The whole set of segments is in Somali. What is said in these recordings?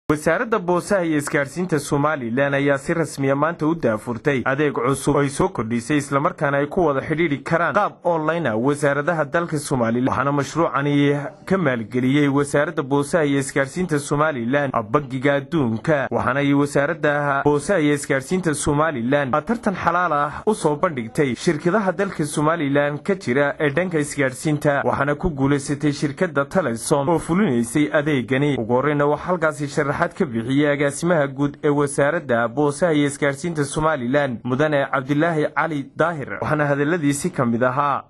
wasaaradda boosaha iyo isgaadhsiinta somalilan ayaa si rasmiya maanta u daafurtay adeeg cusub oo ay soo kordhisay islamarkaana ay ku wada xidhiidhi karaan qaab online ah wasaaradaha dalka somalilan waxaana mashruucani ka maalgeliyey wasaaradda boosaha iyo isgaadhsiinta somalilan bangiga adduunka waxaana ay wasaaradda boosaha iyo isgaadhsiinta somalilan tartan xalaal ah u soo bandhigtay shirkadaha dalka somalilan ka jira ee dhanka isgaadhsiinta waxaana ku guulaysatay shirkadda telesom oo fulinaysay adeegani ugu horreyna waxaa halkaasi sharaxaad ka bixiyey agaasimaha guud ee wasaaradda boosaha iyo isgaadhsiinta somalilan mudane cabdilaahi cali daahir waxaana hadaladiisi ka mid ahaa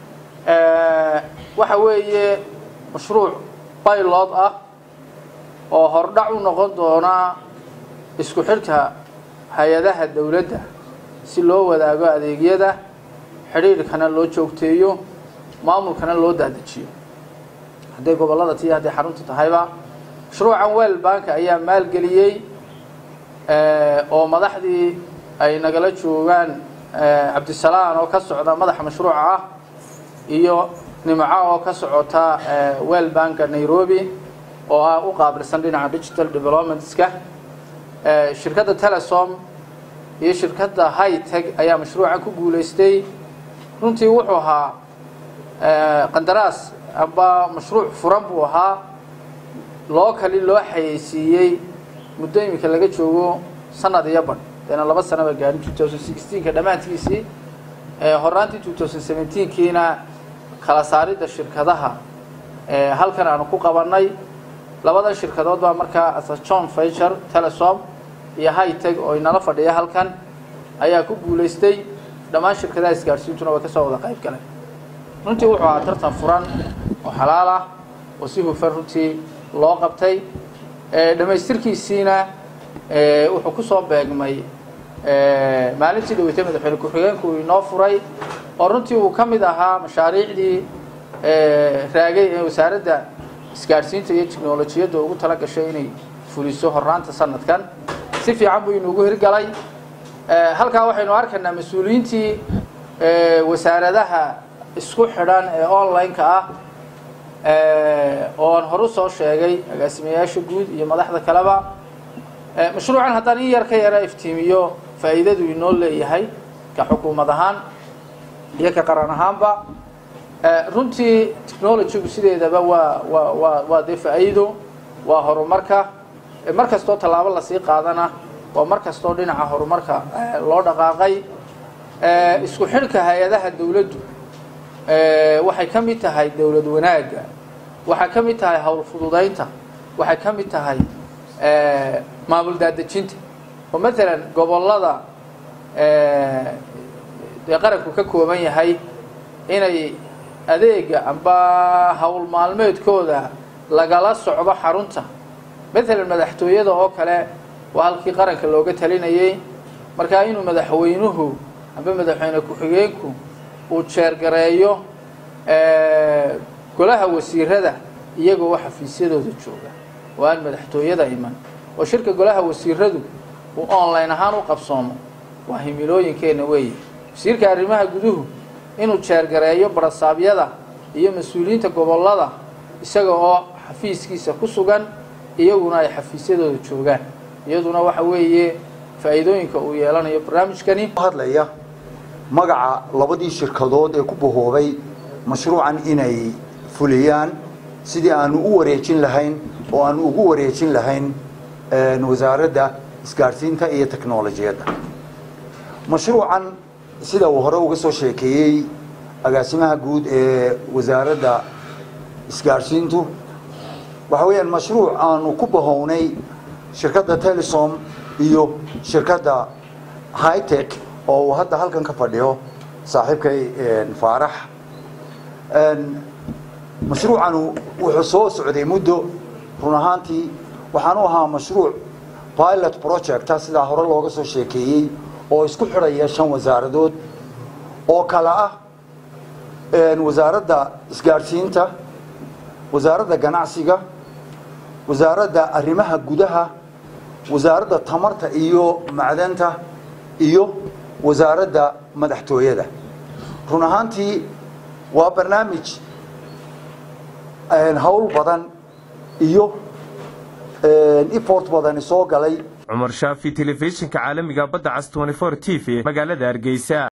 waxa weeye mashruuc baylod ah oo hordhac u noqon doona isku xidhka hay-adaha dawladda si loo wadaago adeegyada xidhiidhkana loo joogteeyo maamulkana loo daadajiyo hadday gobollada tii hadday xarunta tahayba mashruucan wel banka ayaa maalgeliyey oo madaxdii ay nagala joogaan cabdisalaan oo ka socda madaxa mashruuca ah iyo nimco oo ka socota wel banka nairobi oo ah u qaabilsan dhinaca digital developmentska shirkadda telesom iyo shirkadda hightech ayaa mashruucan ku guulaystay runtii wuxuu ahaa qandaraas amba mashruuc furan buu ahaa loo kali loo xayeysiiyey muddo iminka laga joogo sanad iyo badh deena laba sanaba gaadhin two thousand sixteenka dhammaantiisii horaantii two thousand seventeenkiina kala saaridda shirkadaha halkan aanu ku qabannay labadan shirkadood baa markaa asa john ficher telesom iyo hightech oo inala fadhiya halkan ayaa ku guulaystay dhammaan shirkadaha isgaadhsiintuna way ka soo wada qayb galeen runtii wuxuu ahaa tartan furan oo xalaal ah oo si hufan runtii loo qabtay dhammaystirkiisiina wuxuu ku soo beegmay maalintii dhaweytay madaxweyne ku-xigeenku uu inoo furay oo runtii uu ka mid ahaa mashaariicdii raagay ee wasaaradda isgaadhsiinta iyo tiknolojiyadda ugu tala gashay inay fuliso horaanta sanadkan si fiican buu inuugu hirgalay halkaa waxaynu arkaynaa mas-uuliyiintii wasaaradaha isku xidhan ee online-ka ah oo aan horu soo sheegay agaasimayaasha guud iyo madaxda kaleba mashruucan haddaan in yar ka yara iftiimiyo faa'iidadu inoo leeyahay ka xukuumad ahaan iyo ka qaran ahaanba runtii technologygu sideedaba waa waa waa waa dee faa'iido waa horumarka mar kastoo tallaabo lasii qaadana waa mar kastoo dhinaca horumarka loo dhaqaaqay isku xidhka hay-adaha dawladdu waxay ka mid tahay dawlad wanaagga waxay ka mid tahay howl fududaynta waxay ka mid tahay maamul daadejinta oo maalan gobollada dee qaranku ka kooban yahay inay adeega amba howl maalmeedkooda lagala socdo xarunta maalan madaxtooyada oo kale waa halkii qaranka looga talinayay markaa inuu madaxweynuhu amba madaxweyne ku-xigeenku uu jeergareeyo golaha wasiirada iyagoo xafiisyadooda jooga oo aan madaxtooyada iman oo shirka golaha wasiiradu uu online ahaan u qabsoomo waa himilooyinkeenna weeye wasiirka arrimaha guduhu inuu jeergareeyo barasaabyada iyo mas-uuliyiinta gobollada isaga oo xafiiskiisa ku sugan iyaguna ay xafiisyadooda joogaan iyaduna waxa weeye faa'iidooyinka uu yeelanayo barnaamijkani hadlaya magaca labadii shirkadood ee ku bahoobay mashruucan inay fuliyaan sidii aanu u wareejin lahayn oo aanu ugu wareejin lahayn wasaaradda isgaadhsiinta iyo technolojiyadda mashruucan sida uu hore uga soo sheekeeyey agaasimaha guud ee wasaaradda isgaadhsiintu waxa weeyaan mashruuc aanu ku bahownay shirkadda telesom iyo shirkadda hightech oo uu hadda halkan ka fadhiyo saaxiibkay faarax mashruucanu wuxuu soo socday muddo run ahaantii waxaanu ahaa mashruuc pilot projecta sidaa hore looga soo sheekeeyey oo isku xidhaya shan wasaaradood oo kale ah wasaaradda isgaadhsiinta wasaaradda ganacsiga wasaaradda arrimaha gudaha wasaaradda tamarta iyo macdanta iyo wasaaradda madaxtooyada run ahaantii waa barnaamij hawl badan iyo effort badani soo galay cumar shaafi telefishinka caalamiga badda cas t t v magaalada hargeysa